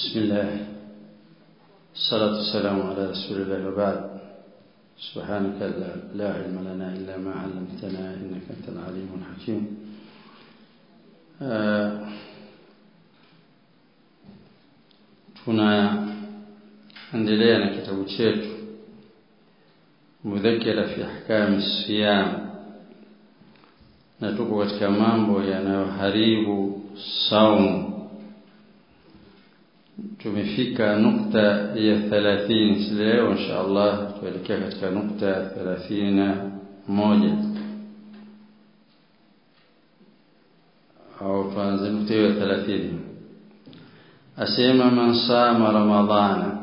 بسم الله الصلاة والسلام على رسول الله وبعد سبحانك لا علم لنا إلا ما علمتنا إنك أنت العليم الحكيم tunaendelea na kitabu chetu mudhakira fi ahkami siyam na tuko katika mambo yanayoharibu saumu tumefika nukta ya 30 leo insha Allah tuelekea katika nukta ya 31 au tuanze nukta ya 30 asema man sama ramadhana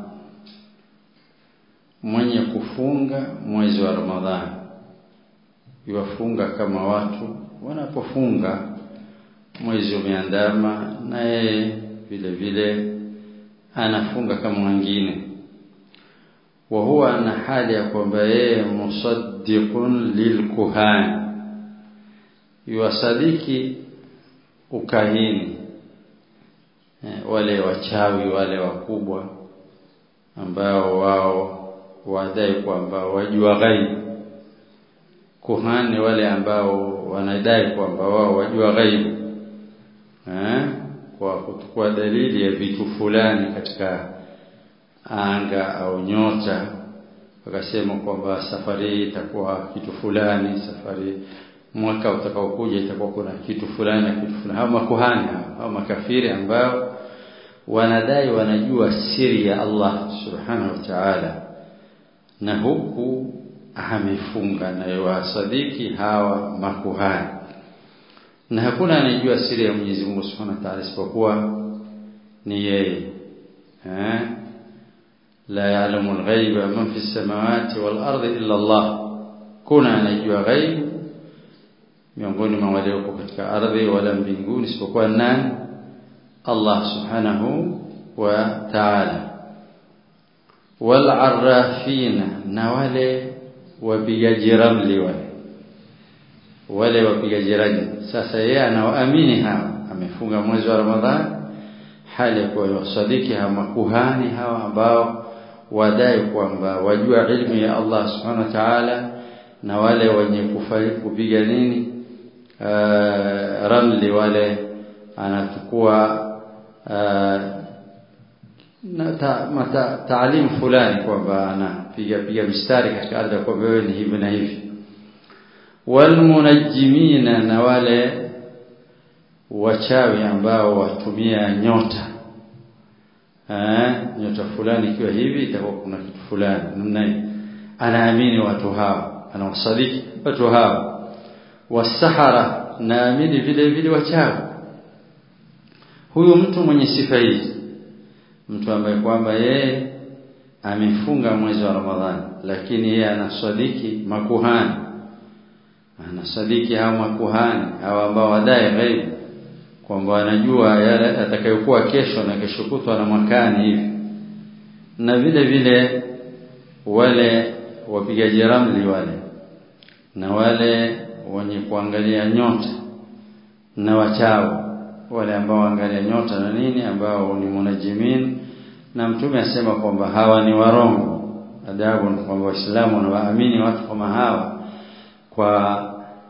mwenye kufunga mwezi wa ramadhani yuwafunga kama watu wanapofunga mwezi umeandama na yeye vile vile anafunga kama wengine wa huwa na hali ya kwamba yeye musaddiqun lilkuhani yuwasadiki ukahini wale wachawi wale wakubwa ambao wao wadai kwamba wajua ghaibu kuhani wale ambao wanadai kwamba wao wajua ghaibu eh kwa kuchukua dalili ya vitu fulani katika anga au nyota wakasema kwamba safari hii itakuwa kitu fulani safari mwaka utakaokuja itakuwa kuna kitu fulani na kitu fulani hao makuhani hao makafiri ambao wanadai wanajua siri ya Allah subhanahu wa ta'ala na huku amefunga na yawasadiki hawa makuhani na hakuna anayejua siri ya Mwenyezi Mungu Subhanahu wa Ta'ala isipokuwa ni yeye eh la ya'lamu al-ghaiba man fi as-samawati wal ardi illa Allah kuna anayejua ghaib miongoni mwa wale wako katika ardhi wala mbinguni isipokuwa nani Allah Subhanahu wa Ta'ala wal arrafina na wale wapigaji ramli wale wale wapigaji rajm sasa yeye anawaamini hawa amefunga mwezi wa Ramadhani hali ya kuwa sadiki hawa makuhani hawa ambao wadai kwamba wajua ilmu ya Allah subhanahu wa ta'ala na wale wenye kupiga nini ramli wale anachukua na ta, mata, taalimu fulani kwamba anapiga piga mistari katika ardhi kwamba wewe ni hivi na hivi walmunajimina na wale wachawi ambao watumia nyota eh nyota fulani ikiwa hivi itakuwa kuna kitu fulani namna hii anaamini watu hao anawasadiki watu hao wasahara naamini vile vile wachawi huyu mtu mwenye sifa hizi mtu ambaye kwamba yeye amefunga mwezi wa Ramadhani lakini yeye anasadiki makuhani anasadiki hao makuhani hao ambao wadai ghaibu kwamba wanajua yale atakayokuwa kesho na kesho kutwa na mwakani hivi na vile vile wale wapigaji ramli wale na wale wenye kuangalia nyota na wachao wale ambao waangalia nyota na nini ambao ni munajimin na mtume asema kwamba hawa ni warongo adabu ni kwamba waislamu wanawaamini watu kama hawa kwa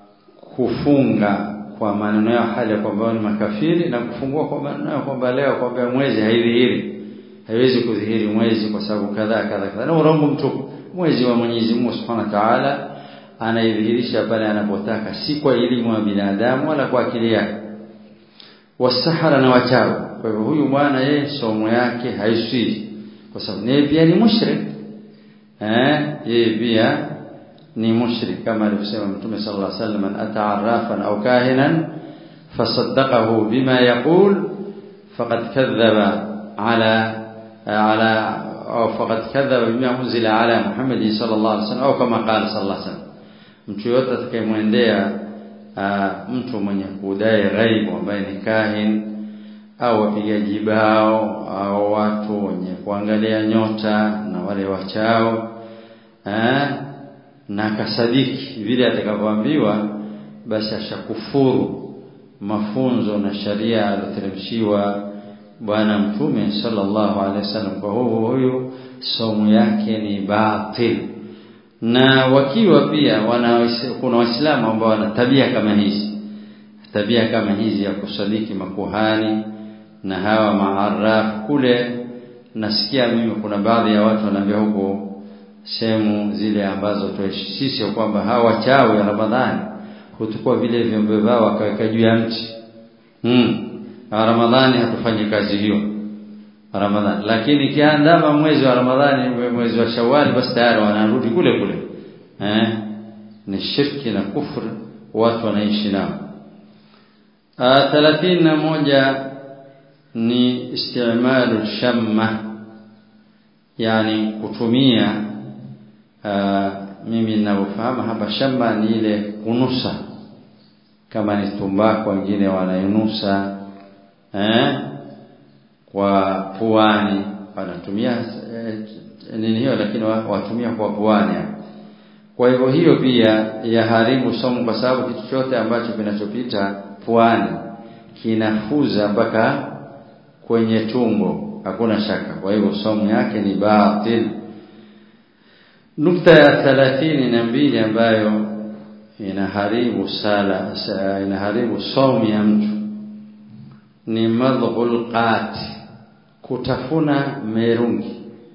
kufunga kwa maneno yao hali ya kwamba ni makafiri na kufungua kwa maneno yao kwamba leo kwamba mwezi haidhihiri haiwezi kudhihiri mwezi kwa sababu kadhaa kadhaa kadhaa na urongo mtupu mwezi wa Mwenyezi Mungu Subhanahu wa Ta'ala anaidhihirisha pale anapotaka si kwa elimu ya binadamu wala kwa akili yake wasahara na wachawi kwa hivyo huyu bwana yeye somo yake haiswi kwa sababu yeye pia ni mushrik eh yeye pia ni mushrik kama alivyosema mtume sallallahu alaihi wasallam ata'arrafan au kahinan fasaddaqahu bima yaqul faqad kadhaba ala ala au faqad kadhaba bima unzila ala Muhammad sallallahu alaihi wasallam au kama qala sallallahu alaihi wasallam mtu yote atakayemwendea mtu mwenye kudai ghaibu ambaye ni kahin au wapigaji bao au watu wenye kuangalia nyota na wale wachao eh na akasadiki vile atakavyoambiwa basi ashakufuru mafunzo na sharia aliyoteremshiwa bwana mtume sallallahu alaihi wasallam kwa huyu huyu somo yake ni batil na wakiwa pia wana kuna waislamu ambao wana tabia kama hizi tabia kama hizi ya kusadiki makuhani na hawa maaraf kule nasikia mimi kuna baadhi ya watu wanaambia huko sehemu zile ambazo tuishi sisi kwamba hawa wachawi wa Ramadhani hutukua vile vyombo vyao wakaweka juu ya mti hmm. Ramadhani hatufanyi kazi hiyo Ramadhani lakini kiandama mwezi wa Ramadhani mwezi wa Shawwal basi tayari wanarudi kule kule eh ni shirki na kufr watu wanaishi nao thelathini na moja ni istimalu shamma yani kutumia aa, mimi ninavyofahamu hapa shamba ni ile kunusa kama ni tumbako wengine wanainusa eh kwa puani wanatumia eh, nini hiyo lakini watumia kwa puani kwa hivyo hiyo pia yaharibu somo kwa sababu kitu chote ambacho kinachopita puani kinafuza mpaka kwenye tumbo hakuna shaka kwa hivyo somo yake ni batil nukta ya thelathini na mbili ambayo inaharibu sala inaharibu somo ya mtu ni madhul qati kutafuna merungi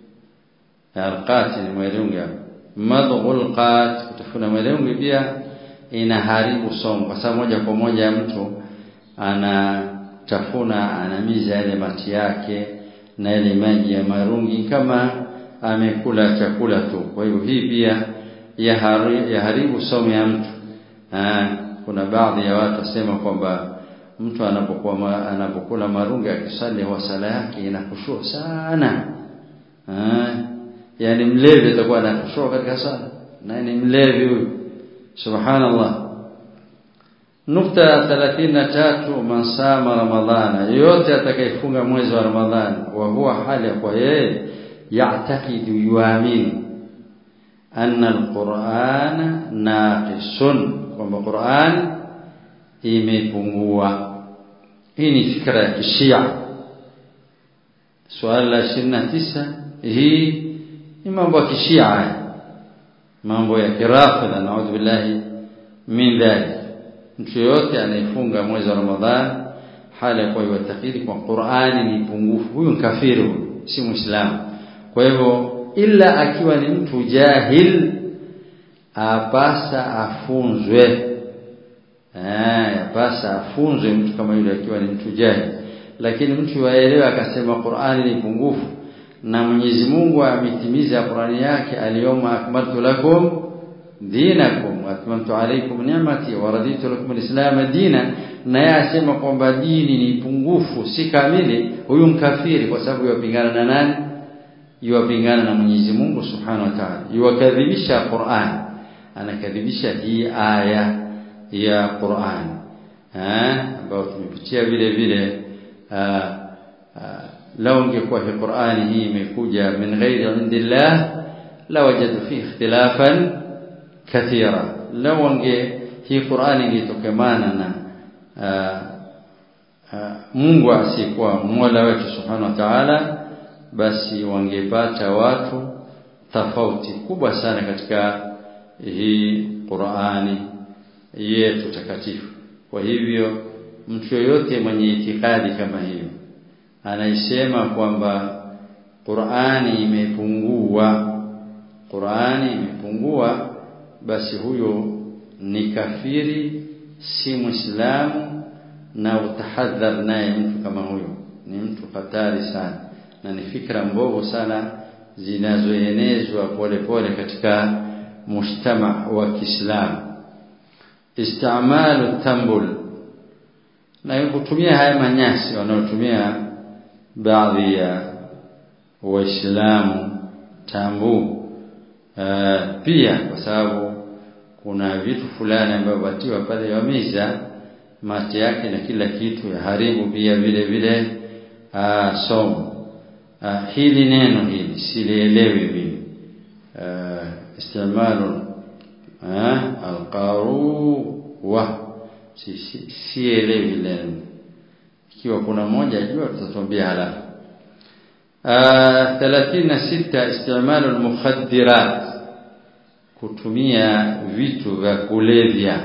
alqati ni merungi madhul qat kutafuna merungi pia inaharibu somo kwa sababu moja kwa moja mtu anatafuna anamiza yale mati yake na ile maji ya marungi kama amekula chakula tu kwa hivyo hii pia yaharibu, yaharibu somo ya mtu Aa, kuna baadhi ya watu wasema kwamba mtu anapokuwa ma, anapokula marungi akisali huwa sala yake inakushua sana Aa, yani mlevi atakuwa anakushua katika sala na ni mlevi huyu subhanallah nukta ya 33 man sama ramadhana yote atakayefunga mwezi wa ramadhani wa huwa hali kwa yeye ya'taqidu yuamini anna alqur'ana naqisun kwamba Qur'an imepungua hii ni fikra ya kishia swala la 29 hii ni mambo ya kishia mambo ya kirafidha naudhu billahi min dhalik mtu yote anayefunga mwezi wa Ramadhan hali ya kuwa yatakidi kwa Qur'ani ni pungufu huyu ni kafiri si muislamu kwa hivyo ila akiwa ni mtu jahil apasa afunzwe eh apasa afunzwe mtu kama yule akiwa ni mtu jahil lakini mtu waelewa akasema Qur'ani ni pungufu na Mwenyezi Mungu ametimiza Qur'ani yake aliyoma akmaltu lakum dinakum wa atmamtu alaykum ni'mati wa raditu lakum alislam dina na yasema kwamba dini ni pungufu si kamili huyu mkafiri kwa sababu yapingana na nani yuwapingana na Mwenyezi Mungu Subhanahu wa Ta'ala yuwakadhibisha Qur'an anakadhibisha hii aya ya Qur'an eh ambayo tumepitia vile vile lau ingekuwa hii Qur'ani hii imekuja min ghairi indillah la wajadu fihi ikhtilafan kathira lau ange hii Qur'ani ingetokamana na Mungu asiyekuwa Mola wetu Subhanahu wa Ta'ala basi wangepata watu tofauti kubwa sana katika hii Qur'ani yetu takatifu kwa hivyo mtu yoyote mwenye itikadi kama hiyo anaisema kwamba Qur'ani imepungua Qur'ani imepungua basi huyo ni kafiri si muislamu na utahadhar naye mtu kama huyo ni mtu hatari sana na ni fikra mbovu sana zinazoenezwa polepole katika mujtama wa Kiislamu istamalu tambul na kutumia haya manyasi wanaotumia baadhi ya waislamu tambu uh, pia kwa sababu kuna vitu fulani ambavyo watiwa pale wameza mate yake na kila kitu ya haribu pia vile vile uh, somo uh, hili neno hili silielewi mimi uh, istimalu uh, alqaruwa sielewi si, si neno ikiwa kuna moja jua tutatuambia halafu thelathini na sita istimalu almukhaddirat kutumia vitu vya kulevya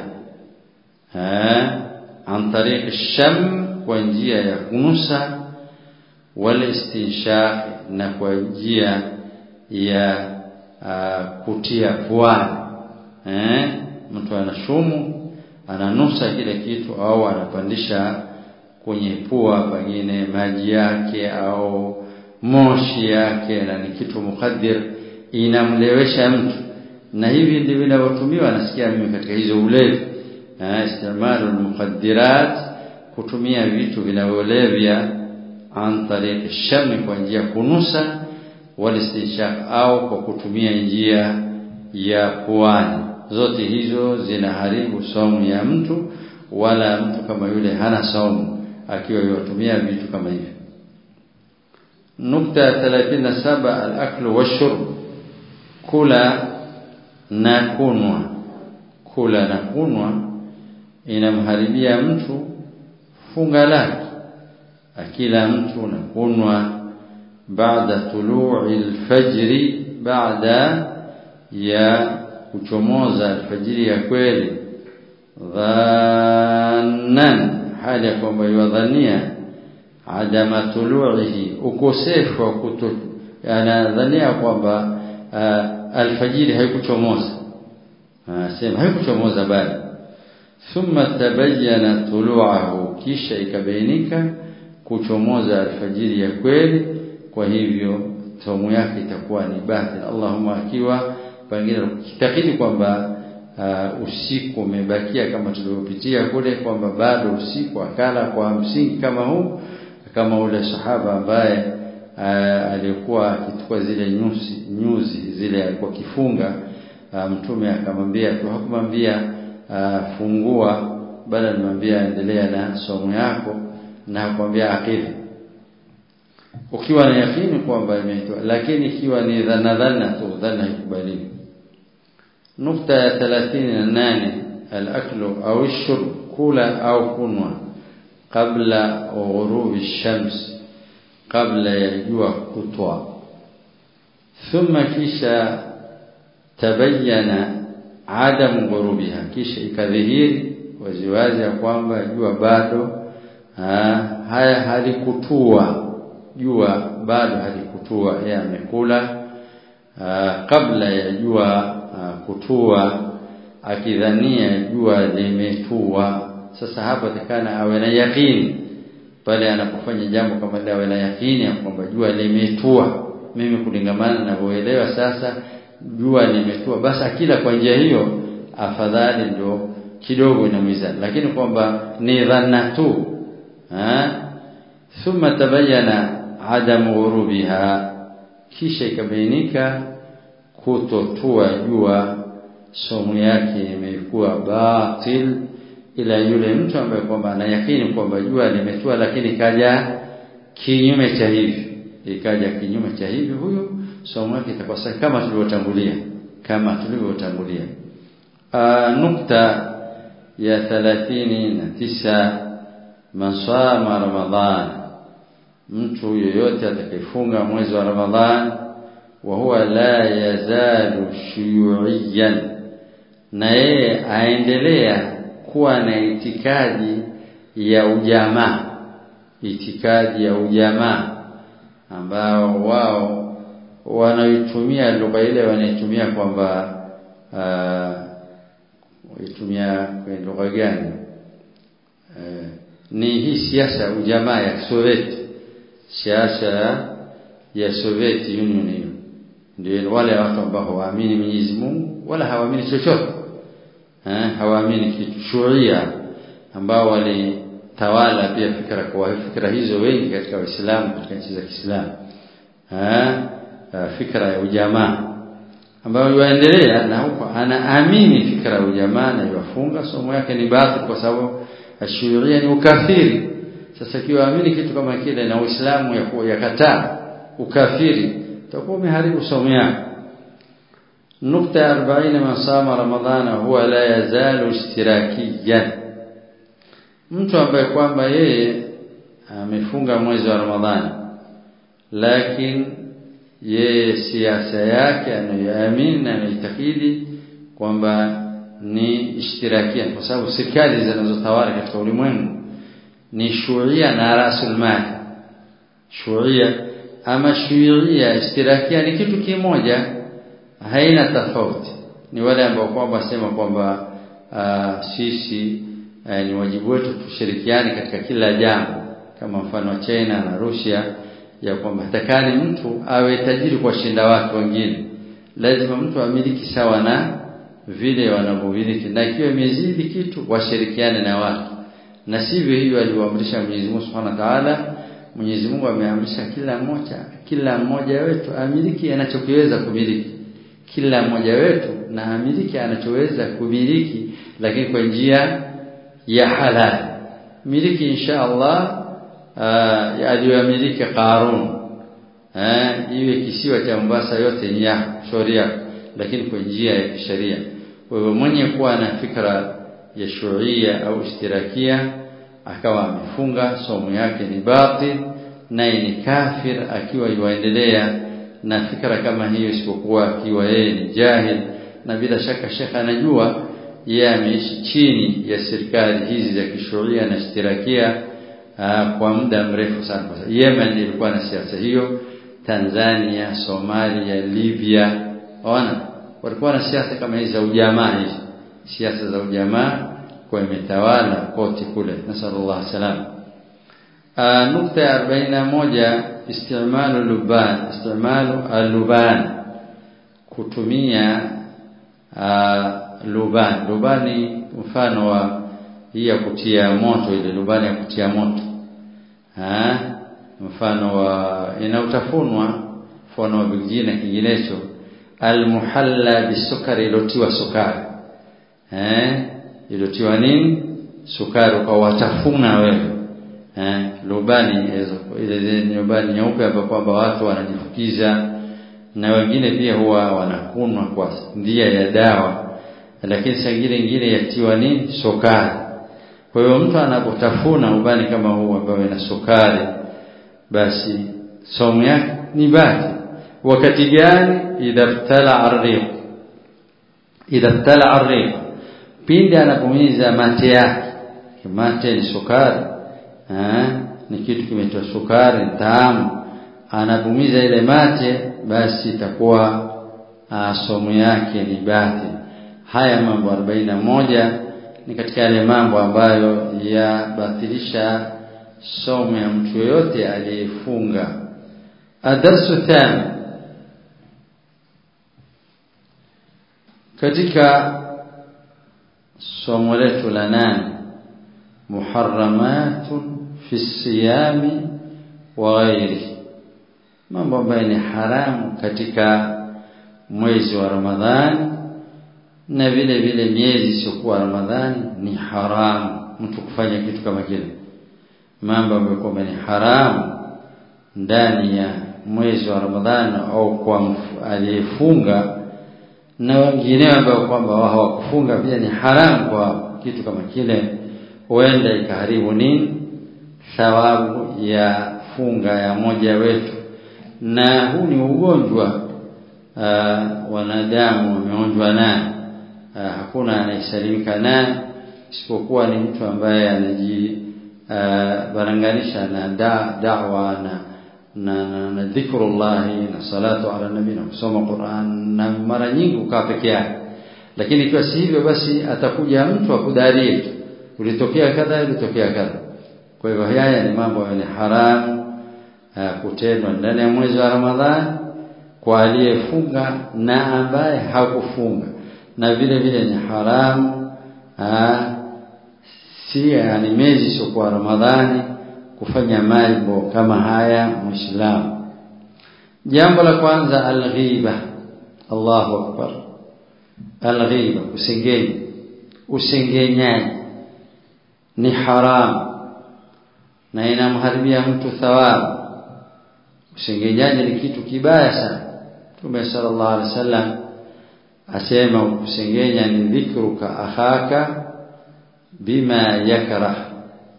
an tariq sham kwa njia ya kunusa wal istinshaq na kwa njia ya uh, kutia puani eh mtu anashumu ananusa kile kitu au anapandisha kwenye pua pengine maji yake au moshi yake na ni kitu mukaddir inamlewesha mtu na hivi ndivyo vinavyotumiwa nasikia mimi katika hizo ulevi istimalu mukaddirat kutumia vitu vinavyolevya an tariq shami kwa njia kunusa walistinshaq au kwa kutumia njia ya puani zote hizo zinaharibu saumu ya mtu wala mtu kama yule hana saumu akiwa yatumia vitu kama hivyo nukta 37 al-aklu wash-shurb kula na kunwa kula na kunwa inamharibia mtu funga lake akila mtu na kunwa baada tulu'i al-fajri baada ya kuchomoza alfajiri ya kweli dhannan hali ya kwamba yadhania adama tulu'ihi ukosefu wa kuto anadhania kwamba alfajiri haikuchomoza sema haikuchomoza bali thumma tabayyana tulu'ahu kisha ikabainika kuchomoza alfajiri ya kweli kwa hivyo saumu yake itakuwa ni batil Allahumma akiwa pengine kitakidi kwamba uh, usiku umebakia kama tulivyopitia kule kwamba bado usiku akala kwa msingi kama huu kama ule sahaba ambaye uh, alikuwa akichukua zile nyuzi nyuzi zile alikuwa kifunga uh, mtume akamwambia tu hakumwambia uh, fungua bali alimwambia endelea na somo yako na hakumwambia akili ukiwa na yakini kwamba imeitwa lakini ikiwa ni dhana dhana tu dhana haikubaliwi nukta ya 38 al-aklu au shurb kula au kunwa kabla ghurubi shams kabla ya jua kutwa thumma kisha tabayyana adam ghurubiha kisha ikadhihiri waziwazi ya kwamba jua bado haya halikutua jua bado halikutua yeye amekula kabla ya jua kutua akidhania jua limetua sasa hapa takana awe na yakini pale anapofanya jambo kama ile awe na yakini ya kwamba jua limetua mimi kulingamana na kuelewa sasa jua limetua basi akila kwa njia hiyo afadhali ndio kidogo inamwiza lakini kwamba ni dhanna tu thumma tabayyana adam ghurubiha kisha ikabainika kutotua jua somo yake imekuwa batil ila yule mtu ambaye kwamba anayakini kwamba jua limetua lakini kaja kinyume cha hivi ikaja kinyume cha hivi huyo somo yake itakuwa kama tulivyotangulia kama tulivyotangulia nukta ya 39 masama ramadhan mtu yoyote atakayefunga mwezi wa ramadhan wa huwa la yazalu shuyuiyan na yeye aendelea kuwa na itikadi ya ujamaa itikadi ya ujamaa ambao wao wanaitumia lugha ile wanaitumia kwamba waitumia kwa lugha gani uh, ni hii siasa ujamaa ya Soviet siasa ya Soviet Union hiyo ndio wale watu ambao hawaamini Mwenyezi Mungu wala hawaamini chochote eh hawaamini kitu shuria ambao walitawala pia fikra kwa fikra hizo wengi katika Waislamu katika nchi za Kiislamu eh fikra ya ujamaa ambayo yuendelea na huko anaamini fikra ya ujamaa na yafunga somo yake ni batil kwa sababu ashuria ni ukafiri sasa kiwaamini kitu kama kile na Uislamu yakataa ukafiri utakuwa umeharibu somo yako nukta 40 man sama ramadhana huwa la yazalu ishtirakiyan mtu ambaye kwamba yeye amefunga mwezi wa Ramadhani lakini yeye siasa yake anayoamini na anaitakidi kwamba ni ishtirakia kwa sababu serikali zinazotawala katika ulimwengu ni shuia na rasul mali shuia ama shuia ishtirakia ni kitu kimoja haina tofauti ni wale ambao kwamba sema kwamba uh, sisi uh, ni wajibu wetu tushirikiane katika kila jambo kama mfano wa China na Russia ya kwamba hatakani mtu awe tajiri kwa shinda watu wengine lazima mtu amiliki sawa na vile wanavyomiliki na ikiwa imezidi kitu washirikiane na watu na sivyo hivyo aliwaamrisha Mwenyezi Mungu Subhanahu wa Ta'ala Mwenyezi Mungu ameamrisha kila mmoja kila mmoja wetu amiliki anachokiweza kumiliki kila mmoja wetu na amiliki anachoweza kumiliki lakini kwa njia ya halali miliki insha Allah uh, aliyoamiliki Qarun eh iwe kisiwa cha Mombasa yote ni ya sharia lakini kwa njia ya kisheria kwa hivyo mwenye kuwa na fikra ya shuia au ishtirakia akawa amefunga somo yake ni batil naye ni kafir akiwa yuendelea na fikra kama hiyo isipokuwa akiwa yeye ni jahil na bila shaka shekha anajua yeye ameishi chini ya serikali hizi za kishuria na ishtirakia kwa muda mrefu sana Yemen ilikuwa na siasa hiyo Tanzania Somalia Libya ona walikuwa na siasa kama hizi za ujamaa hizi siasa za ujamaa kwa imetawala kote kule nasallallahu salam nukta ya 41 istimalu luban istimalu aluban kutumia luban lubani mfano wa hii ya kutia moto ile lubani ya kutia moto ha? mfano wa inautafunwa mfano wa vingine kinginecho almuhalla bisukari ilotiwa sukari eh ilotiwa nini sukari ukawatafuna wewe eh lubani ile lubani nyeupe hapo kwamba watu wanajifukiza na wengine pia huwa wanakunwa kwa ndia ya dawa lakini sangine nyingine yatiwa nini sukari kwa hiyo mtu anapotafuna ubani kama huu ambao ina sukari basi somo yake ni baki wakati gani idha btala arriq idha btala arriq pindi anapomiza mate yake mate ni sukari eh ni kitu kimetoa sukari tamu anapomiza ile mate basi itakuwa somo yake ni baki haya mambo 41 ni katika yale mambo ambayo yabatilisha somo ya mtu yoyote aliyefunga adarsu tano katika somo letu la nane muharramatun fi siyami wa ghairi mambo ambayo ni haramu katika mwezi wa Ramadhani na vile vile miezi isiyokuwa Ramadhani ni haramu mtu kufanya kitu kama kile mambo ambayo kwamba ni haramu ndani ya mwezi wa Ramadhani au kwa aliyefunga na wengineo ambao kwamba hawakufunga pia ni haramu kwa kitu kama kile huenda ikaharibu nini thawabu ya funga ya moja wetu na huu ni ugonjwa uh, wanadamu wameonjwa naye uh, hakuna anayesalimika naye isipokuwa ni mtu ambaye anaji uh, baranganisha na da, da'wa na na, na, na dhikrullah na salatu ala nabii na kusoma Qur'an na mara nyingi ukaa peke yake lakini ikiwa si hivyo basi atakuja mtu akudarie tu ulitokea kadha ulitokea kadha kwa hivyo haya ni mambo ya haramu kutendwa ndani ya mwezi wa Ramadhani kwa aliyefunga na ambaye hakufunga na vile vile ni haramu aa, si yani miezi sio kwa Ramadhani kufanya mambo kama haya muislamu jambo la kwanza alghiba Allahu akbar alghiba kusengenya usengenyaji ni haramu na inamharibia mtu thawabu usengenyaji ni kitu kibaya sana Mtume sallallahu alaihi wasallam asema kusengenya ni dhikruka akhaka bima yakrah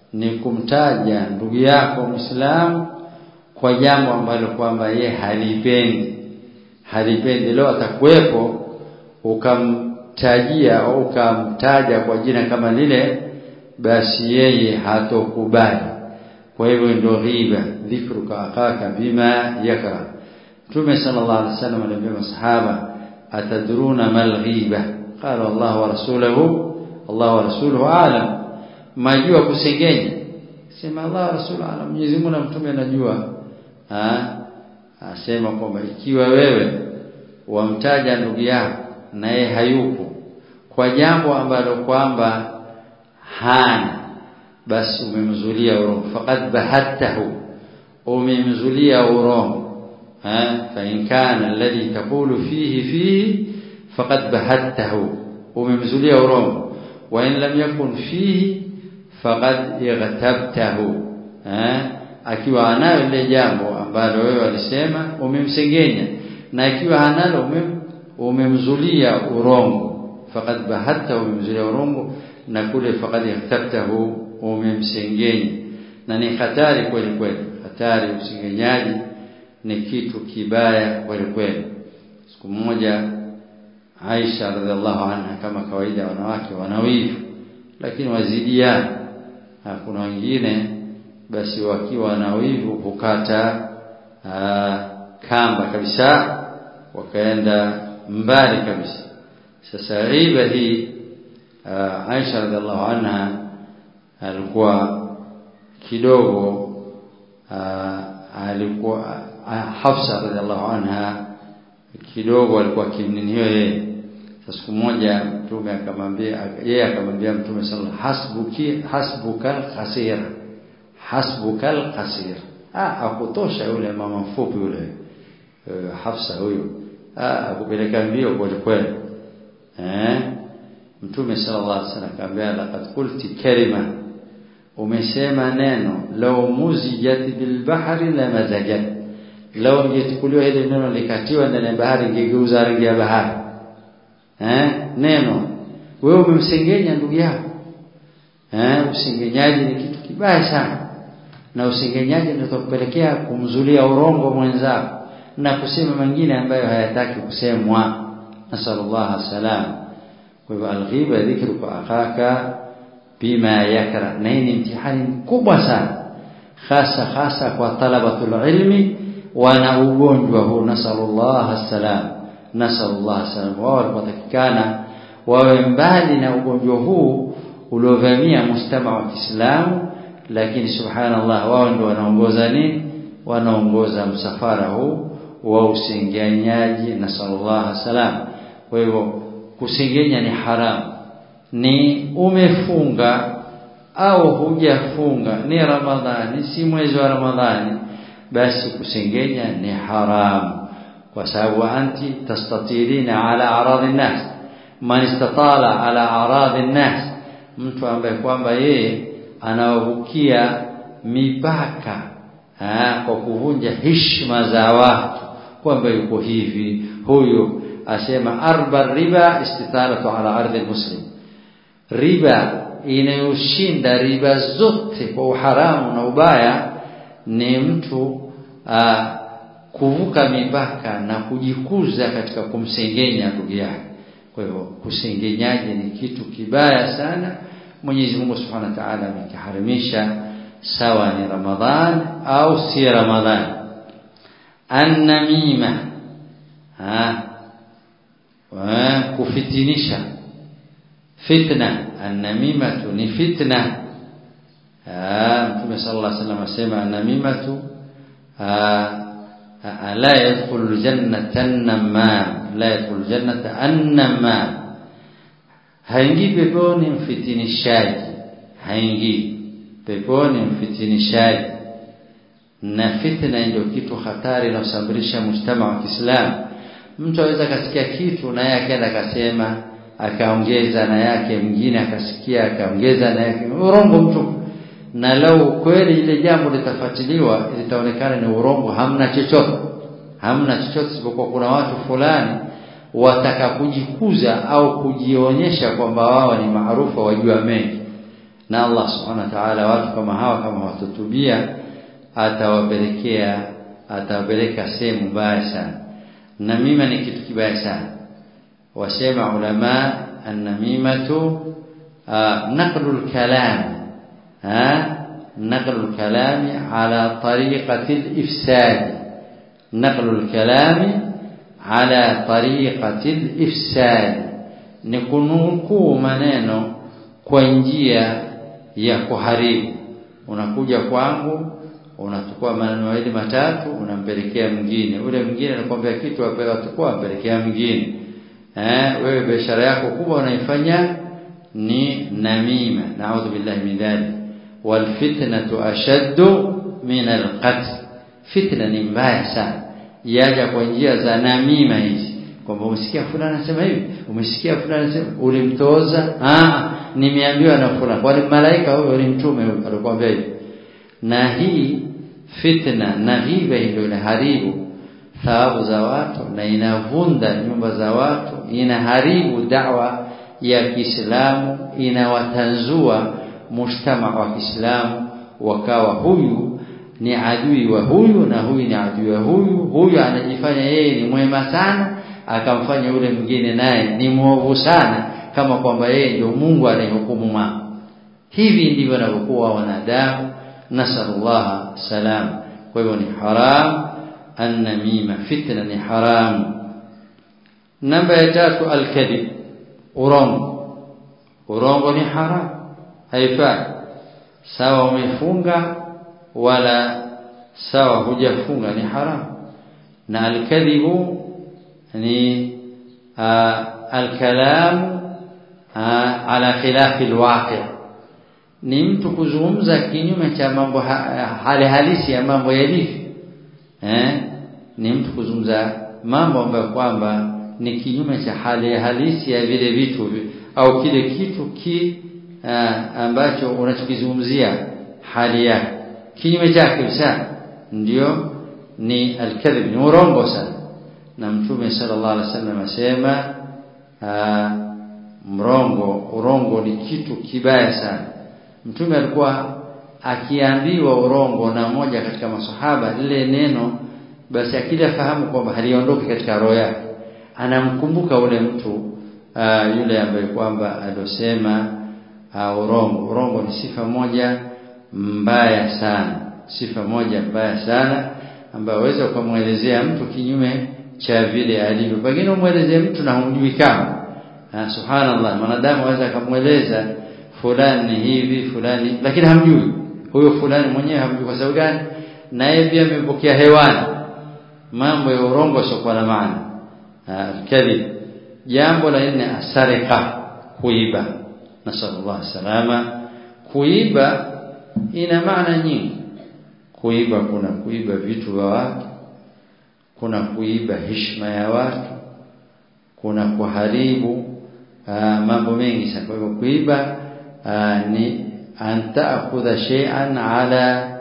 ni kumtaja ndugu yako Muislamu kwa jambo ambalo kwamba ye halipendi halipendi leo atakuwepo ukamtajia au ukamtaja kwa jina kama lile basi yeye hatokubali kwa hivyo ndio ghiba dhikruka akaka bima yakra Mtume sallallahu alaihi wasallam aliambia masahaba atadruna mal ghiba qala Allah wa rasuluhu Allah wa rasuluhu alam majua kusengenya sema Allah wa rasuluhu alam Mwenyezi Mungu na mtume anajua asema kwamba ikiwa wewe wamtaja ndugu yako naye hayupo kwa jambo ambalo kwamba hana basi umemzulia urongo faqad bahattahu umemzulia urongo fa in kana alladhi taqulu fihi fihi faqad bahattahu umemzulia urongo wa in lam yakun fihi faqad ightabtahu akiwa anayo ile jambo ambalo wewe walisema umemsengenya na ikiwa hanalo umem, umemzulia urongo faqad bahatta umemzulia urongo na kule faqad ightabtahu umemsengenya na ni hatari kweli kweli hatari usengenyaji ni kitu kibaya kweli kweli siku moja Aisha radhiallahu anha kama kawaida wanawake wanawivu lakini wazidiana kuna wengine basi wakiwa na wivu hukata kamba kabisa wakaenda mbali kabisa sasa riba hii Aisha radhiallahu anha alikuwa kidogo alikuwa Hafsa radhiallahu anha kidogo alikuwa kimninio yeye siku moja mtume akamwambia yeye akamwambia mtume sallallahu hasbuki hasbukal khasira hasbukal qasir ah akutosha yule mama mfupi yule uh, Hafsa huyo ah akupeleka mbio kwa kweli eh mtume sallallahu alaihi wasallam akamwambia laqad qulti kalima umesema neno law muzijat bil bahri la mazajat law ingechukuliwa ile neno likatiwa ndani ya bahari ingegeuza rangi ya bahari eh neno wewe umemsengenya ndugu yako eh usengenyaji ni kitu kibaya sana na usengenyaji ndio kupelekea kumzulia urongo mwenzako na kusema mengine ambayo hayataki kusemwa nasallallahu salam kwa hivyo alghiba dhikru kwa akaka bima yakra na hii ni mtihani mkubwa sana hasa hasa kwa talabatul ilmi wana ugonjwa huu nasallallahu salam nasallallahu salam wao wanatakikana wawe mbali na ugonjwa huu uliovamia mujtama wa Kiislamu lakini subhanallah wao ndio wanaongoza nini wanaongoza msafara huu wa usengenyaji na sallallahu salam kwa hivyo kusengenya ni haramu ni umefunga au hujafunga ni ramadhani si mwezi wa ramadhani basi kusengenya ni haramu kwa sababu anti tastatirina ala aradhi nas man istatala ala aradhi nas mtu ambaye kwamba yeye anawavukia mipaka ha, kwa kuvunja heshima za watu kwamba yuko hivi huyu asema arba riba istitalatu ala ardhi muslim riba inayoshinda riba zote kwa uharamu na ubaya ni mtu aa, kuvuka mipaka na kujikuza katika kumsengenya ndugu yake kwa hivyo kusengenyaji ni kitu kibaya sana Mwenyezi Mungu Subhanahu wa Ta'ala amekiharimisha sawa ni Ramadhan au si Ramadhan annamima ha wa kufitinisha fitna annamimatu ni fitna Mtume sallallahu alaihi wasallam asema annamimatu la yadkhulu aljannata an-namam la yadkhulu aljannata an-namam haingii peponi mfitinishaji haingii peponi mfitinishaji na fitna ndio kitu hatari inayosambirisha mujtama wa Kiislamu mtu aweza kasikia kitu naye akaenda akasema akaongeza na yake mwingine akasikia akaongeza na yake urongo mtu na lau kweli ile jambo litafuatiliwa litaonekana ni urongo hamna chochote hamna chochote isipokuwa kuna watu fulani wataka kujikuza au kujionyesha kwamba wao ni maarufu wajua mengi na Allah subhanahu wa ta'ala watu kama hawa kama watutubia atawapelekea atawapeleka sehemu mbaya sana namima ni kitu kibaya sana wasema ulama annamimatu naqlul kalam ha naqlul kalami ala tariqati al-ifsad naqlul kalami ala tariqati al-ifsad ni kunukuu maneno kwa njia ya kuharibu unakuja kwangu unachukua maneno mawili matatu unampelekea mwingine ule mwingine anakuambia kitu apewa tukua ampelekea mwingine eh wewe biashara yako kubwa unaifanya ni namima naudhu billahi min dhalik wal fitnatu ashaddu min al qatl fitna ni mbaya sana yaja kwa njia za namima hizi kwamba umesikia fulani anasema hivi umesikia fulani anasema ulimtoza ah nimeambiwa na fulani kwani malaika huyo ni mtume alikwambia hivi na hii fitna na ghiba ndio inaharibu thawabu za watu na inavunda nyumba za watu inaharibu dawa ya Kiislamu inawatanzua mujtama wa Kiislamu wakawa huyu ni adui wa huyu na huyu ni adui wa huyu huyu anajifanya yeye ni mwema sana akamfanya yule mwingine naye ni mwovu sana kama kwamba yeye ndio Mungu anayehukumu mambo hivi ndivyo wanavyokuwa wanadamu nasallallahu salam kwa hivyo ni haram annamima fitna ni haram namba ya tatu alkadhib urongo urongo ni haram haifai sawa umefunga wala sawa hujafunga ni haram na alkadhibu ni alkalam ala khilafi alwaqi' ni mtu kuzungumza kinyume cha mambo hali halisi ya mambo yalivyo eh ni mtu kuzungumza mambo ambayo kwamba ni kinyume cha hali halisi ya vile vitu au kile kitu ki uh, ambacho unachokizungumzia hali yake kinyume chake kabisa ndio ni alkadhib ni urongo sana na mtume sallallahu alaihi wasallam asema uh, mrongo urongo ni kitu kibaya sana mtume alikuwa akiambiwa urongo na moja katika masahaba lile neno basi akila fahamu kwamba haliondoki katika roho yake anamkumbuka ule mtu uh, yule ambaye kwamba alosema uh, urongo urongo ni sifa moja mbaya sana sifa moja mbaya sana ambayo waweza ukamwelezea mtu kinyume cha vile alivyo pengine umwelezee mtu na humjui kama uh, subhanallah mwanadamu aweza akamweleza fulani hivi fulani lakini hamjui huyo fulani mwenyewe hamjui kwa sababu gani na yeye pia amepokea hewani mambo ya urongo sio na maana kadhib jambo la nne asarika kuiba nasallallahu salama kuiba ina maana nyingi kuiba kuna kuiba vitu vya watu kuna kuiba heshima ya watu kuna kuharibu mambo mengi sana kwa hivyo kuiba ni an ta'khudha shay'an ala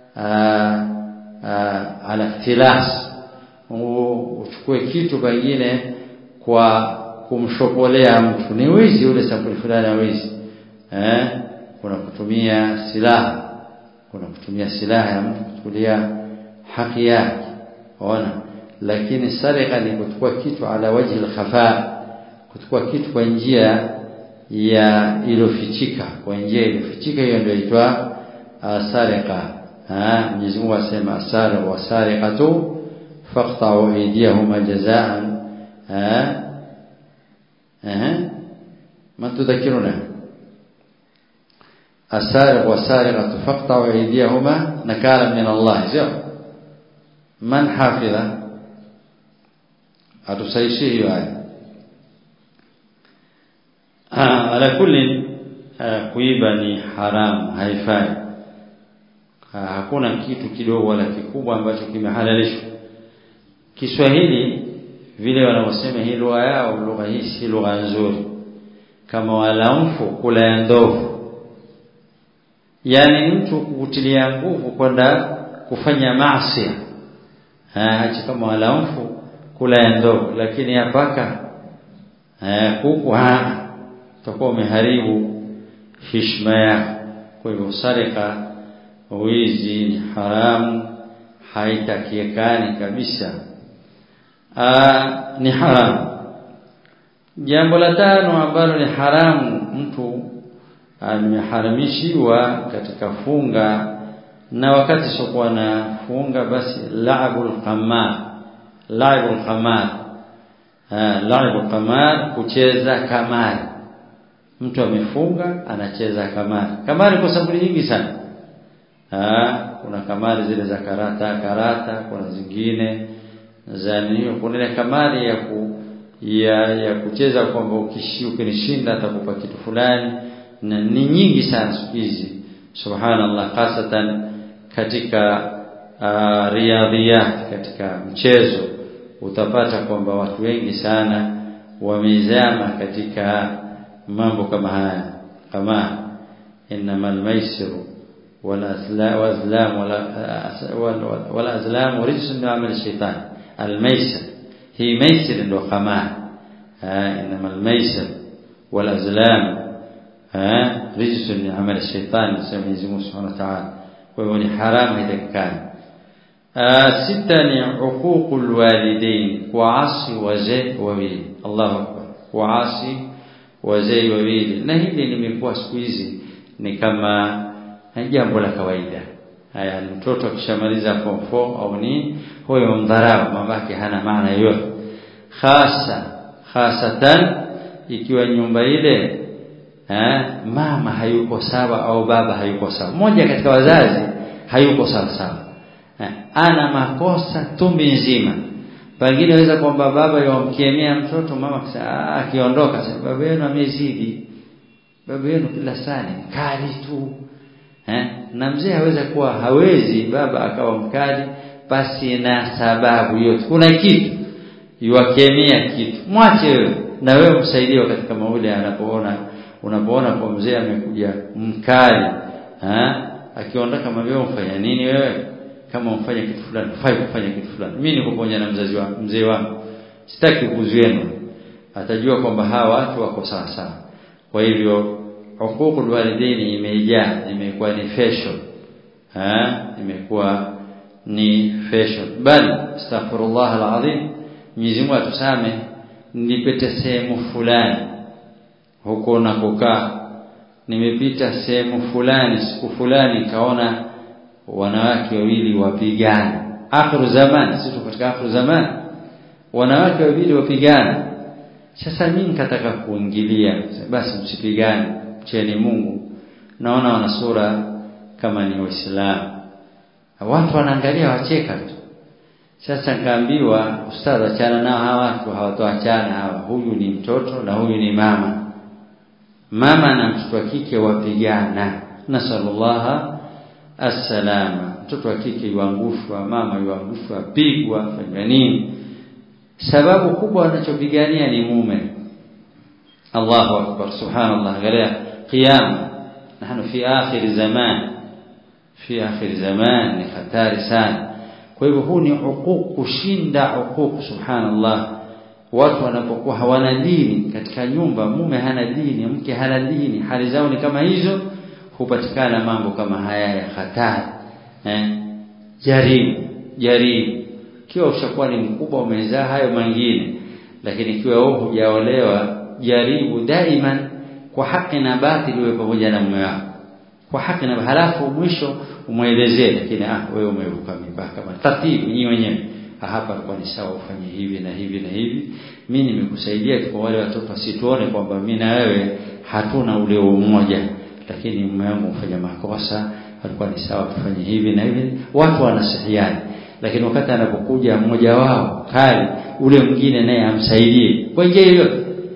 ala ikhtilas uchukue kitu pengine kwa kumshopolea mtu ni wizi ule sampuli fulani ya wizi eh kuna kutumia silaha kuna kutumia silaha ya mtu kuchukulia haki yake ona lakini sarika ni kuchukua kitu ala wajhi al-khafa kuchukua kitu kwa njia ya ilofichika kwa njia ilofichika hiyo ndio inaitwa sarika ah Mwenyezi Mungu asema asara wa sariqatu faqta'u aydiyahuma jazaan ah eh ma tudhakiruna asariq wa sariqatu faqta'u aydiyahuma nakala min Allah sio man hafidha atusaishi hiyo aya ala kulli kuiba ni haram haifai hakuna kitu kidogo wala kikubwa ambacho kimehalalishwa Kiswahili vile wanavyosema hii lugha yao lugha hii si lugha nzuri kama walamfu kula ya ndovu yani mtu kukutilia nguvu kwenda kufanya maasi acha kama walamfu kula ya ndovu lakini yapaka kuku utakuwa umeharibu heshima yako kwa hivyo sarika wizi ni haramu haitakiekani kabisa Aa, ni haramu jambo la tano ambalo ni haramu mtu ameharamishiwa katika funga na wakati sokuwa na funga basi laibul qamar laibul qamar laibul qamar kucheza kamari mtu amefunga anacheza kamari kamari kwa sababu nyingi sana ha, kuna kamari zile za karata karata kuna zingine za nini kuna ile kamari ya ku, ya, ya kucheza kwamba ukishi ukinishinda atakupa kitu fulani na ni nyingi sana siku hizi subhanallah hasatan katika uh, riadhiyat katika mchezo utapata kwamba watu wengi sana wamezama katika mambo kama haya kama innamal maisiru والأزلام والأزلام رجس من عمل الشيطان الميسر هي ميسر وقمار إنما الميسر والأزلام رجس من عمل الشيطان سمي سبحانه وتعالى وهو حرام إذا كان ستة عقوق الوالدين وعصي وزي وويل الله أكبر وعصي wazee wawili na hili limekuwa siku hizi ni kama jambo la kawaida haya mtoto akishamaliza form 4 au ni huyo mdharau mamake hana maana yoyote hasa hasatan ikiwa nyumba ile eh, mama hayuko sawa au baba hayuko sawa mmoja katika wazazi hayuko sawa sawa eh, ana makosa tumbi nzima pengine weza kwamba baba yomkemea mtoto mama akiondoka sasa baba yenu amezidi baba yenu kila saa ni kali tu eh? na mzee haweza kuwa hawezi baba akawa mkali basi na sababu yote kuna kitu yuwakemea kitu mwache wewe na wewe msaidie wakati kama ule anapoona unapoona kwa mzee amekuja mkali eh? akiondoka mwambie umfanya nini wewe kama umfanye kitu fulani fai kufanya kitu fulani mimi niko pamoja na mzazi wangu mzee wangu sitaki kuzuenu atajua kwamba hawa watu wako sawa sawa kwa hivyo huququl walidaini imejaa imekuwa ni fashion ha imekuwa ni fashion bali astaghfirullah alazim Mwenyezi Mungu atusame nilipita sehemu fulani huko na kukaa nimepita sehemu fulani siku fulani kaona wanawake wawili wapigana akhiru zaman sisi katika akhiru zaman wanawake wawili wapigana sasa mimi nikataka kuingilia basi msipigane mcheni Mungu naona wana sura kama ni waislamu watu wanaangalia wacheka tu sasa nikaambiwa ustadhi achana nao hawa watu hawatoachana hawa huyu ni mtoto na huyu ni mama mama na mtoto wa kike wapigana nasallallahu assalama mtoto wa kike yuangushwa mama yuangushwa pigwa fanya nini sababu kubwa wanachopigania ni mume Allahu akbar subhanallah angalia qiyam nahnu fi akhir zaman fi akhir zaman ni hatari sana kwa hivyo huu ni huquq kushinda huquq subhanallah watu wanapokuwa hawana dini katika nyumba mume hana dini mke hana dini hali zao ni kama hizo hupatikana mambo kama haya ya hatari eh jaribu jaribu kiwa ushakuwa ni mkubwa umezaa hayo mengine lakini ikiwa wewe hujaolewa jaribu daiman kwa haki na batili uwe pamoja na mume wako kwa haki na halafu mwisho umwelezee lakini ah wewe umeruka mipaka kama tatibu nyinyi wenyewe hapa alikuwa ni sawa ufanye hivi na hivi na hivi mimi nimekusaidia kwa wale watoto wasituone kwamba mimi na wewe hatuna ule umoja lakini mume wangu mfanya makosa alikuwa ni sawa tufanye hivi na hivi watu wanasihiana lakini wakati anapokuja mmoja wao kali ule mwingine naye amsaidie kwa njia yoyote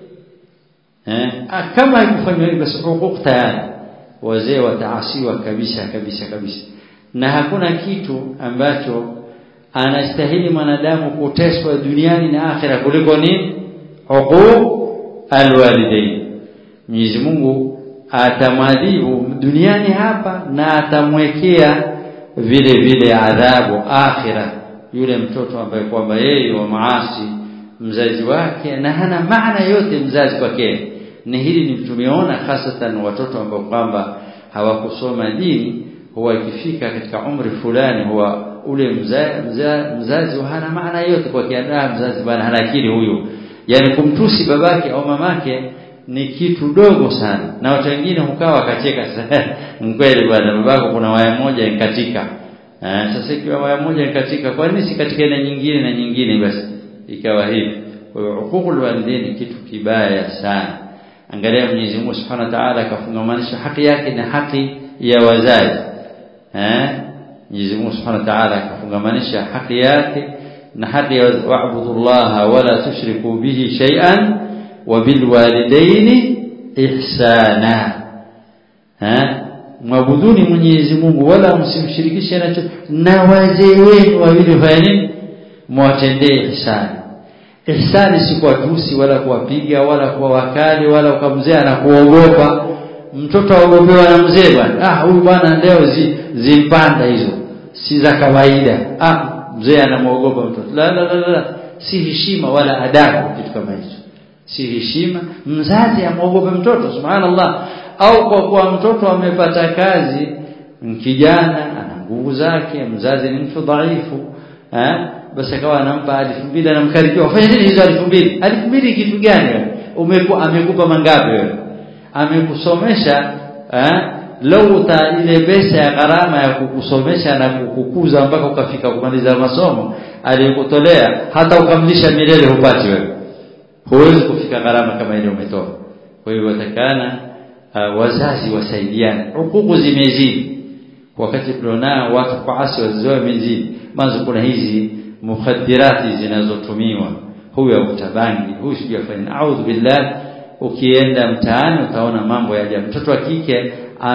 eh kama haikufanywa hivyo basi hukuku tayari wazee wataasiwa kabisa kabisa kabisa na hakuna kitu ambacho anastahili mwanadamu kuteswa duniani na akhira kuliko ni huquq alwalidain Mwenyezi Mungu atamwadhibu duniani hapa na atamwekea vile vile adhabu akhira yule mtoto ambaye kwamba yeye wa maasi mzazi wake na hana maana yote mzazi kwake ni hili ni tumeona hasatan watoto ambao kwamba hawakusoma dini huwa ikifika katika umri fulani huwa ule mza, mza, mzazi hana maana yote kwa kiandaa mzazi bwana hana akili huyu yani kumtusi babake au mamake ni kitu dogo sana na watu wengine hukaa wakacheka kweli bwana babako kuna waya moja ikatika eh, sasa ikiwa waya moja ikatika kwa nini si katika na nyingine na nyingine basi ikawa hivi kwa hiyo huququl walidaini kitu kibaya sana angalia Mwenyezi Mungu Subhanahu wa Ta'ala akafungamanisha haki yake na haki ya wazazi eh Mwenyezi Mungu Subhanahu wa Ta'ala akafungamanisha haki yake na haki ya wa'budullaha wala tushriku bihi shay'an wa bil walidaini ihsana eh mwabuduni Mwenyezi Mungu wala msimshirikishe na na wazee wenu wawili fanya nini mwatendee ihsani ihsani si kuwatusi wala kuwapiga wala kuwa wakali wala ukamzea na kuogopa mtoto aogopewa na mzee bwana ah huyu bwana leo zi, zimpanda hizo si za kawaida ah mzee anamuogopa mtoto la la la, la. si heshima wala adabu kitu kama hicho si heshima mzazi amuogope mtoto subhanallah au kwa kuwa mtoto amepata kazi kijana ana nguvu zake mzazi ni mtu dhaifu eh basi akawa anampa elfu mbili anamkaribia fanya nini hizo elfu mbili elfu mbili kitu gani wewe umekuwa amekupa mangapi wewe amekusomesha eh lau uta ile pesa ya gharama ya kukusomesha na kukukuza mpaka ukafika kumaliza masomo aliyokutolea hata ukamlisha milele hupati wewe huwezi kufika gharama kama ile umetoa kwa hiyo watakana uh, wazazi wasaidiane hukuku zimezidi wakati tulionao watu kuasi wazazi wao wamezidi mwanzo kuna hizi mukhaddirati zinazotumiwa huyu utabangi huyu sijafanya a'udhu billah ukienda mtaani utaona mambo ya ajabu mtoto wa kike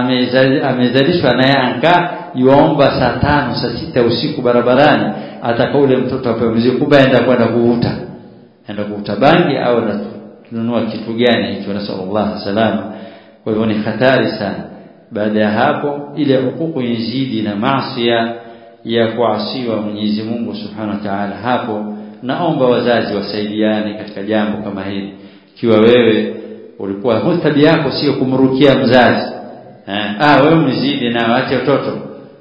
amezalishwa naye anka yuomba saa tano saa sita usiku barabarani ataka ule mtoto apewe mzigo kumbe aenda kwenda kuvuta aenda kuvuta bangi au ananunua kitu gani hicho nasallallahu salama kwa hivyo ni hatari sana baada ya hapo ile hukuku inzidi na maasiya ya kuasiwa Mwenyezi Mungu Subhanahu wa Ta'ala hapo naomba wazazi wasaidiane katika jambo kama hili ikiwa wewe ulikuwa tabia yako sio kumrukia mzazi eh ah wewe mzidi na waache watoto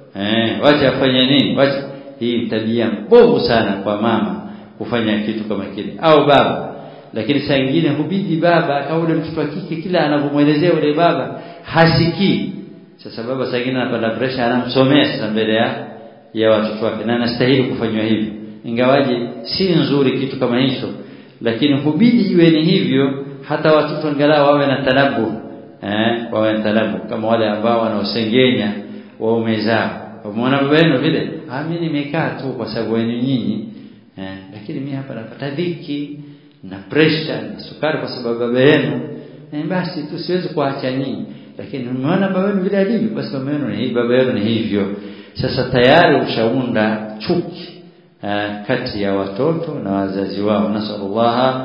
eh wacha afanye nini wacha hii tabia mbovu sana kwa mama kufanya kitu kama kile au baba lakini saa nyingine hubidi baba akaule mtoto wa kike kila anavyomwelezea yule baba hasikii sasa baba saa nyingine anapanda pressure anamsomea sasa mbele ya ya watoto wake na anastahili kufanywa hivyo ingawaje si nzuri kitu kama hicho lakini hubidi iwe ni hivyo hata watoto angalau wawe na talabu eh wawe na talabu kama wale ambao wanaosengenya waume zao umeona baba yenu vile ah mimi nimekaa tu kwa sababu wenu nyinyi eh lakini mimi hapa napata dhiki na pressure na sukari kwa sababu baba yenu eh basi tu siwezi kuacha nyinyi lakini umeona baba yenu vile alivyo basi baba yenu ni hivi baba yenu ni hivyo sasa tayari ushaunda chuki uh, kati ya watoto na wazazi wao nasallallahu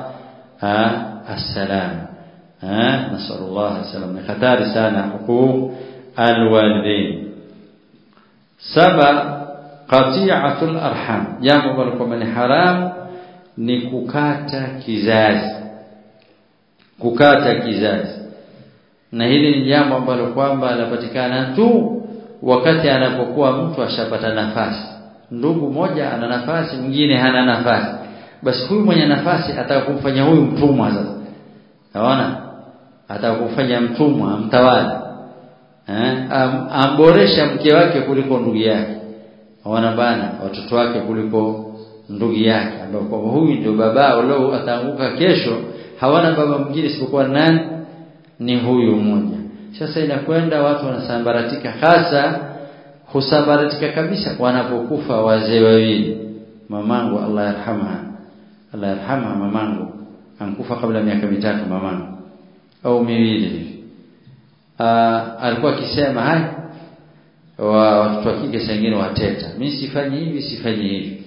assalam nasallallahu assalam ni hatari sana huquq alwalidain saba qati'atul arham jambo ambalo kwamba ni haramu ni kukata kizazi kukata kizazi na hili ni jambo ambalo kwamba linapatikana tu wakati anapokuwa mtu ashapata nafasi ndugu moja ana nafasi mwingine hana nafasi basi huyu mwenye nafasi atakumfanya huyu mtumwa sasa naona atakumfanya mtumwa amtawala eh Am, amboresha mke wake kuliko ndugu yake naona bana watoto wake kuliko ndugu yake ambao kwa huyu ndio babao leo ataanguka kesho hawana baba mwingine isipokuwa nani ni huyu mmoja sasa inakwenda watu wanasambaratika hasa husambaratika kabisa wanapokufa wazee wawili mamangu Allah yarhamha Allah yarhamha mamangu ankufa kabla miaka mitatu mamangu au miwili hivi alikuwa akisema hai wa watoto wa kike sengine wateta mimi sifanyi hivi sifanyi hivi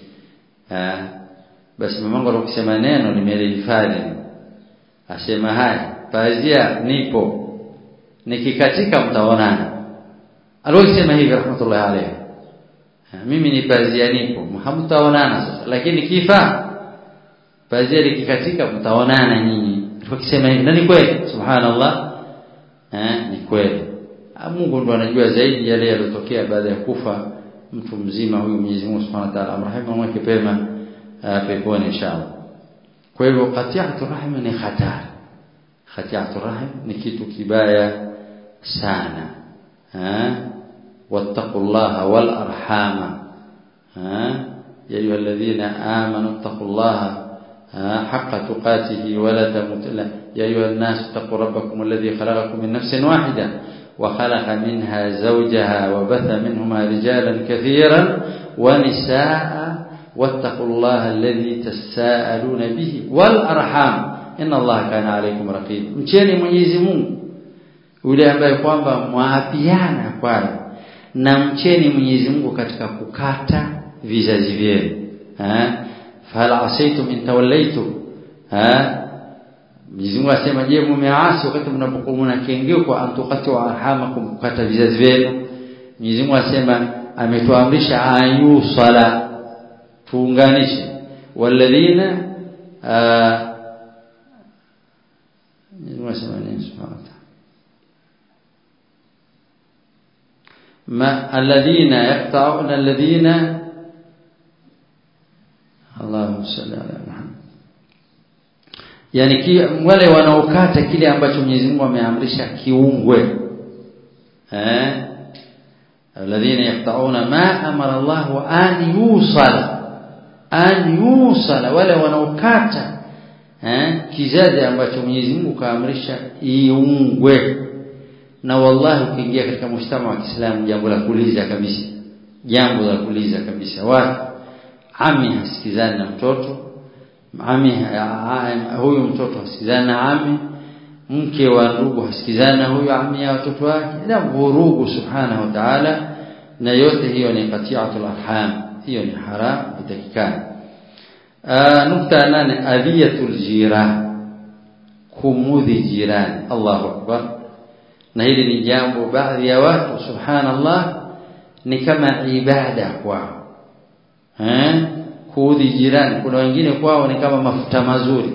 basi mamangu alikuwa neno nimelihifadhi asema haya pazia nipo nikikatika mtaonana aliyosema hivi rahmatullahi alayhi mimi ni pazia nipo hamtaonana sasa lakini kifa pazia likikatika mtaonana nyinyi alikuwa akisema hivi na ni kweli subhanallah eh ni kweli Mungu ndo anajua zaidi yale yaliyotokea baada ya kufa mtu mzima huyu Mwenyezi Mungu Subhanahu wa Ta'ala amrehemu mweke pema peponi inshallah kwa hivyo qati'atu rahim ni hatari qati'atu rahim ni kitu kibaya sana ha wattaqullaha wal arhama ha ya ayyuhalladhina amanu ittaqullaha حق تقاته ولا تموتن يا أيها الناس اتقوا ربكم الذي خلقكم من نفس واحدة وخلق منها زوجها وبث منهما رجالا كثيرا ونساء واتقوا الله الذي تساءلون به والأرحام إن الله كان عليكم رقيبا mcheni Mwenyezi Mungu yule ambaye kwamba mwaapiana kwayo na mcheni Mwenyezi Mungu katika kukata vizazi vyenu eh fahal asaitum in tawallaitum eh Mwenyezi Mungu asema je mumeasi wakati mnapokuwa mnakengeuka kwa antukatu arhamakum kukata vizazi vyenu Mwenyezi Mungu asema ametuamrisha ayu sala tuunganishe walladhina Mwenyezi Mungu asema nini subhanahu wa ta'ala ما الذين يقطعون الذين اللهم صل على محمد yani ki, wale wanaokata kile ambacho Mwenyezi Mungu ameamrisha kiungwe eh alladhina yaqta'una ma amara Allah an yusala an yusala wale wanaokata eh kizazi ambacho Mwenyezi Mungu kaamrisha iungwe na wallahi ukiingia katika mshtama wa Kiislamu jambo la kuuliza kabisa jambo la kuuliza kabisa watu ami hasikizani na mtoto ami huyu mtoto hasikizani na ami mke wa ndugu hasikizani na huyu ami ya watoto wake na vurugu subhanahu wa ta'ala na yote hiyo ni qati'atul arham hiyo ni haram itakikana nukta nane adhiyatul jiran kumudhi jirani Allahu akbar na hili ni jambo baadhi ya watu subhanallah ni kama ibada kwao eh kuudhi jirani kuna wengine kwao ni kama mafuta mazuri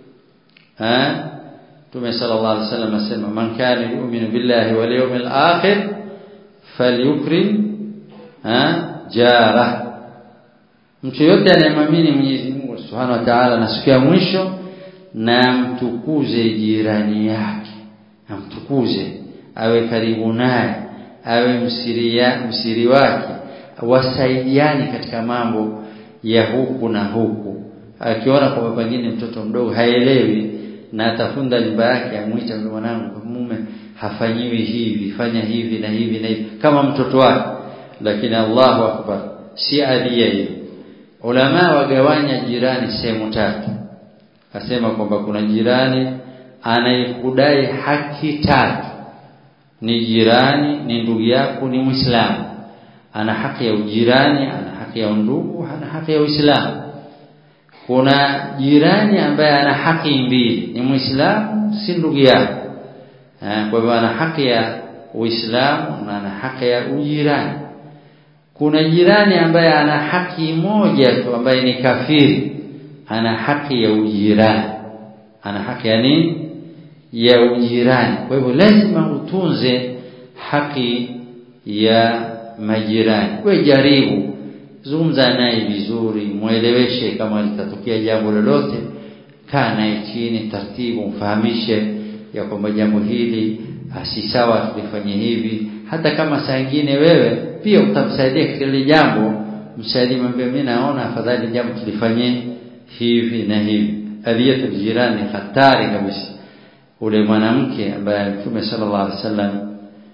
eh Tume sallallahu alaihi wasallam asema man kana yu'minu billahi wal yawmil akhir falyukrim eh jara mtu yote anayemwamini Mwenyezi Mungu Subhanahu wa Ta'ala na siku ya mwisho na mtukuze jirani yake amtukuze awe karibu naye awe msiria msiri wake wasaidiani katika mambo ya huku na huku akiona kwamba pengine mtoto mdogo haelewi na atafunda nyumba yake amuita mwanangu mume hafanyiwi hivi fanya hivi na hivi na hivi kama mtoto wake lakini Allahu akbar si adhiya hiyo ulama wagawanya jirani sehemu tatu asema kwamba kuna jirani anayekudai haki tatu ni jirani ni ndugu yako ni muislamu ana haki ya ujirani ana haki ya undugu ana haki ya uislamu kuna jirani ambaye ana haki mbili ni muislamu si ndugu yako kwa hivyo ana haki ya uislamu na ana haki ya ujirani kuna jirani ambaye ana haki moja tu ambaye ni kafiri ana haki ya ujirani ana haki ya nini ya ujirani kwa hivyo lazima utunze haki ya majirani we jaribu zungumza naye vizuri mueleweshe kama litatokea jambo lolote kaa naye chini taratibu mfahamishe ya kwamba jambo hili si sawa tulifanye hivi hata kama saa nyingine wewe pia utamsaidia katika ile jambo msaidie mwambie mimi naona afadhali jambo tulifanye hivi na hivi adhiyatu jirani hatari kabisa ule mwanamke ambaye Mtume sallallahu alaihi wasallam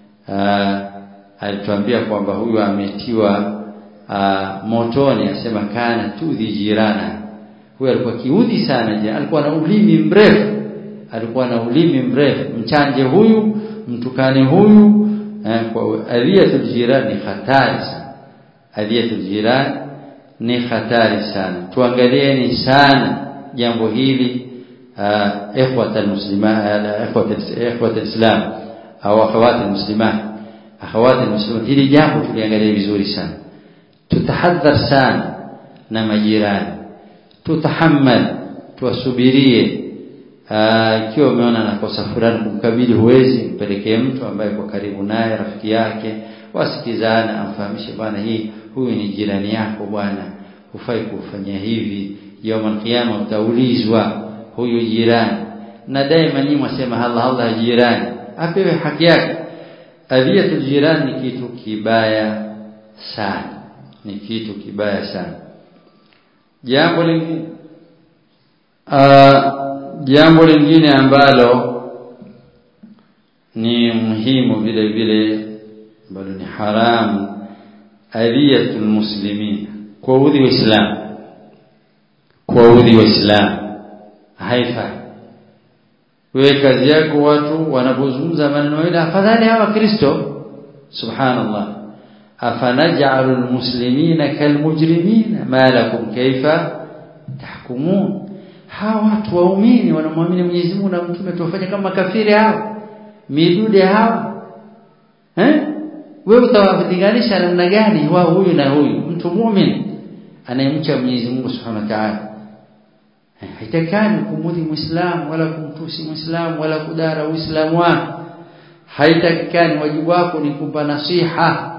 alituambia kwamba huyu ametiwa motoni asema kana tudhi jirana huyu alikuwa kiudhi sana je alikuwa na ulimi mrefu alikuwa na ulimi mrefu mchanje huyu mtukane huyu eh, kwa adhiyatul jirani ni hatari sana adhiyatul jirani ni hatari sana tuangalieni sana jambo hili ikhwata almuslimat ikhwata alislam au akhawati almuslimat akhawati almuslimat hili jambo tuliangalia vizuri sana tutahadhar sana na majirani tutahammal tuwasubirie ikiwa umeona anakosa fulani kumkabili huwezi mpelekee mtu ambaye kwa karibu naye rafiki yake wasikizane amfahamishe bwana hii huyu ni jirani yako bwana hufai kufanya hivi yaumul qiyama utaulizwa huyu jirani na daima nyinyi mwasema Allah Allah jirani apewe haki yake adhiyatul jirani ni kitu kibaya sana ni kitu kibaya sana jambo lingine jambo lingine ambalo ni muhimu vile vile ambalo ni haramu adhiyatul muslimin kuwaudhi waislamu kuwaudhi waislamu haifai wewe kazi yako watu wanapozungumza maneno ile afadhali hawa kristo subhanallah afanaj'alu almuslimina kalmujrimina ma lakum kaifa tahkumun hawa watu waumini wanamwamini Mwenyezi Mungu na mtume tuwafanye kama kafiri hao midude hao eh wewe utawalinganisha namna gani wao huyu na huyu mtu muumini anayemcha Mwenyezi Mungu Subhanahu wa Ta'ala haitakani kumudhi muislamu wala kumtusi muislamu wala kudara uislamu wake haitakikani wajibu wako ni kumpa nasiha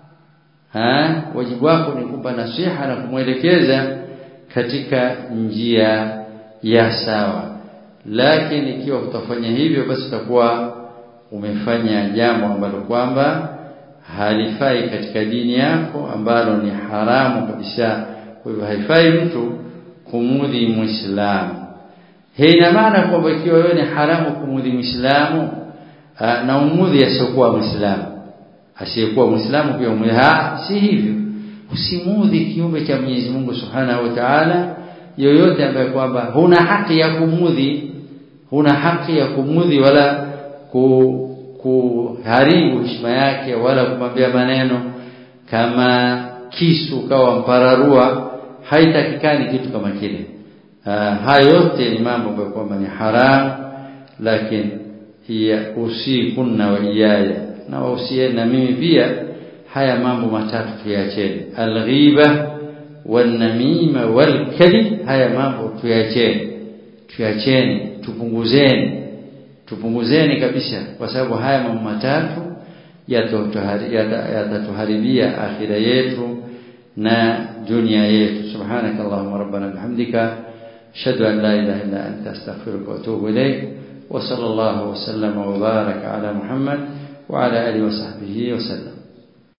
ha wajibu wako ni kumpa nasiha na kumwelekeza katika njia ya sawa lakini ikiwa utafanya hivyo basi utakuwa umefanya jambo ambalo kwamba halifai katika dini yako ambalo ni haramu kabisa kwa hivyo haifai mtu kumudhi muislamu hii ina maana kwamba ikiwa wewe ni haramu kumudhi muislamu na umudhi asiyokuwa muislamu asiyekuwa muislamu pia umudhi si hivyo usimudhi kiumbe cha Mwenyezi Mungu Subhanahu wa Ta'ala yoyote ambaye kwamba huna haki ya kumudhi huna haki ya kumudhi wala ku kuharibu heshima yake wala kumwambia maneno kama kisu kawa mpararua haitakikani kitu kama kile haya yote ni mambo ambayo kwamba ni haram lakini hiya usikunna wa iyaya na wausieni na mimi pia haya mambo matatu tuyacheni alghiba wanamima walkadhib haya mambo tuyacheni tuyacheni tupunguzeni tupunguzeni kabisa kwa sababu haya mambo matatu yatatuharibia akhira yetu na dunia yetu subhanakallahumma rabbana bihamdika ashhadu an la ilaha illa anta astaghfiruka wa atubu ilayk wa sallallahu wa sallama wa baraka ala muhammad wa ala alihi wa sahbihi wa sallam